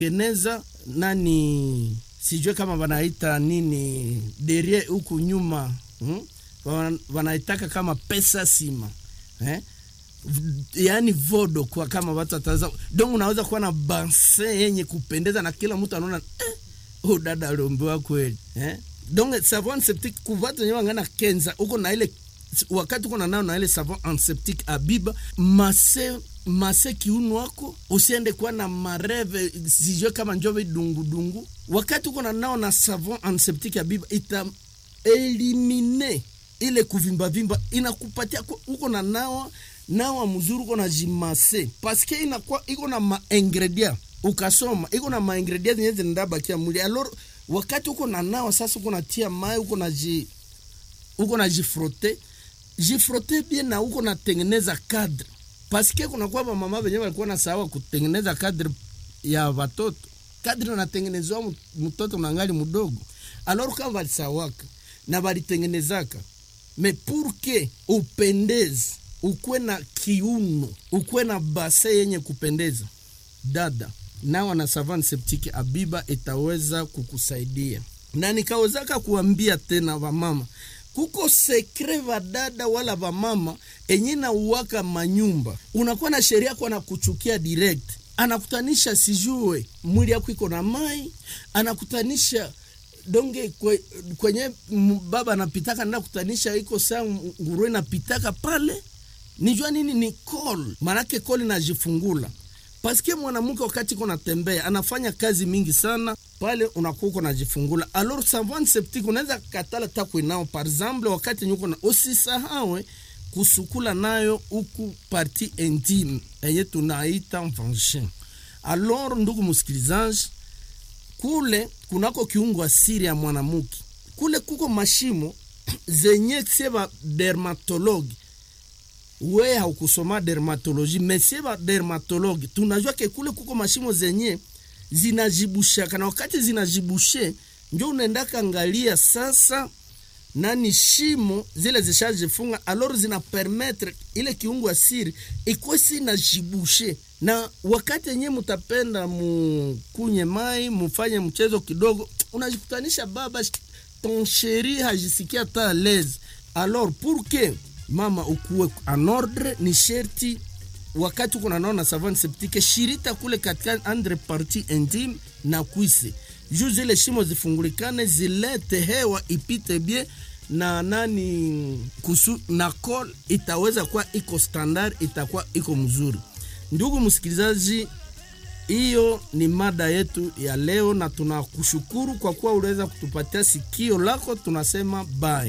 geneza nani sijue kama wanaita nini derie huku nyuma hmm? Wana- wanaitaka kama pesa sima eh? V- yaani vodo kwa kama watu wataza donc unaweza kuwa na banse yenye kupendeza na kila mtu anaona eh, oh, dada aliombewa kweli eh? donc savon antiseptique kuvatu wenyewe wangana kenza uko na ile wakati uko na nao na ile savon antiseptique abiba mase mase kiuno wako usiende kuwa na mareve sijue kama njove dungudungu wakati uko na nao na savon antiseptique abiba ita elimine ile kuvimbavimba inakupatia ku- uko na nawa nawa mzuri uko na jimase paske inakuwa iko na maingredient ukasoma iko na maingredient zenye zinabakia mwili alor wakati uko na nawa sasa uko natia mai uko na ji uko na jifrote jifrote bien na uko natengeneza cadre paske kunakuwa vamama venye walikuwa na sawa kutengeneza cadre ya watoto kadri natengenezwa mu- mtoto nangali mdogo alor kama walisawaka na walitengenezaka me purke upendeze ukwe na kiuno ukwe na base yenye kupendeza dada nawa na savan septiki abiba itaweza kukusaidia na nikawezaka kuambia tena vamama kuko sekre vadada wala vamama enye na uwaka manyumba unakuwa na sheria kwa na kuchukia direct anakutanisha sijue mwili yako iko na mai anakutanisha donge kwe, kwenye m- baba anapitaka nenda kutanisha iko saa nguruwe napitaka pale nijua nini ni call manake call inajifungula paske mwanamke wakati iko natembea anafanya kazi mingi sana pale unakuwa uko najifungula alors savon septique unaweza katala takwe nao par exemple wakati nyuko na usisahawe kusukula nayo huku parti intime enye tunaita vagin alors ndugu msikilizaji kule kunako kiungo asiri ya mwanamke kule kuko mashimo zenye seba dermatologi we haukusoma dermatoloji mesie ba dermatologi tunajua ke kule kuko mashimo zenye zinajibushaka na wakati zinajibushe njo unaendaka angalia sasa nani shimo zile zishajifunga alor zina permettre ile kiungo asiri ikuwe si najibushe na wakati yenye mutapenda mukunye mai mufanye mchezo kidogo unajikutanisha baba ton sheri hajisikia ta lese alors pour que mama ukuwe en ordre ni sherti wakati uko nanaona savane septique shirita kule katika andre parti intime na kwise juu zile shimo zifungulikane zilete hewa ipite bie na nani kusu na col itaweza kuwa iko standard itakuwa iko mzuri ndugu msikilizaji hiyo ni mada yetu ya leo na tunakushukuru kwa kuwa uliweza kutupatia sikio lako tunasema bye